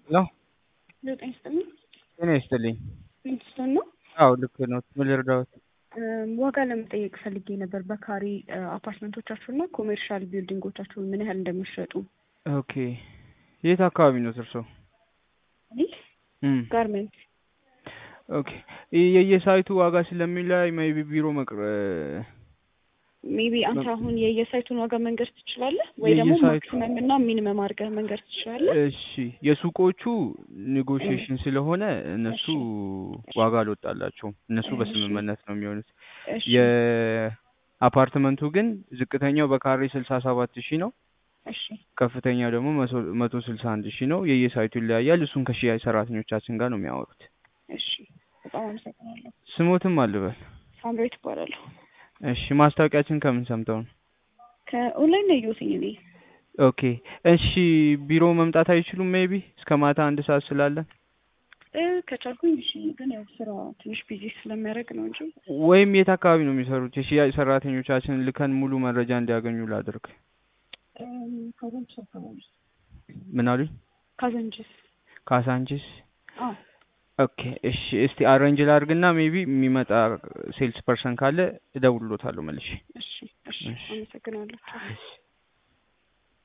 ሄሎ ዘጠኝ ስጥልኝ ጤና ይስጥልኝ። ዊንስቶን ነው። አዎ ልክ ነው። ምን ልርዳዎት? ዋጋ ለመጠየቅ ፈልጌ ነበር። በካሬ አፓርትመንቶቻችሁ እና ኮሜርሻል ቢልዲንጎቻችሁ ምን ያህል እንደሚሸጡ። ኦኬ የት አካባቢ ነው እርስዎ? ይህ እም ጋርመንት ኦኬ የየሳይቱ ዋጋ ስለሚለያይ ሜይ ቢ ቢሮ መቅረ ሜቢ አንተ አሁን የየሳይቱን ዋጋ መንገድ ትችላለህ ወይ ደግሞ የየሳይቱ- ማክሲመም እና ሚኒመም አድርገህ መንገድ ትችላለህ? እሺ የሱቆቹ ኔጎሽዬሽን ስለሆነ እነሱ ዋጋ አልወጣላቸውም። እነሱ እሺ። በስምምነት ነው የሚሆኑት። እሺ የአፓርትመንቱ ግን ዝቅተኛው በካሬ ስልሳ ሰባት ሺህ ነው። እሺ ከፍተኛው ደግሞ መቶ- መቶ ስልሳ አንድ ሺህ ነው። የየሳይቱ ይለያያል። እሱን ከሽያጭ ሰራተኞቻችን ጋር ነው የሚያወሩት። እሺ በጣም አመሰግናለሁ። ስሞትም አልበል። ሳምሬት እባላለሁ። እሺ ማስታወቂያችን ከምን ሰምተው ነው? ከኦንላይን ነው ያየሁትኝ እኔ። ኦኬ እሺ ቢሮ መምጣት አይችሉም? ሜይ ቢ እስከ ማታ አንድ ሰዓት ስላለን እ ከቻልኩኝ እሺ፣ ግን ያው ስራ ትንሽ ቢዚ ስለሚያደርግ ነው እንጂ ወይም የት አካባቢ ነው የሚሰሩት? የሽያጭ ሰራተኞቻችንን ልከን ሙሉ መረጃ እንዲያገኙ ላድርግ። እም፣ ካዛንቺስ አካባቢ ምን አሉኝ? ካዛንቺስ። ካሳንቺስ። አዎ ኦኬ እሺ እስቲ አሬንጅ ላድርግና ሜይ ቢ የሚመጣ ሴልስ ፐርሰን ካለ እደውልሎታለሁ መልሼ። እሺ እሺ፣ እሺ። አመሰግናለሁ። እሺ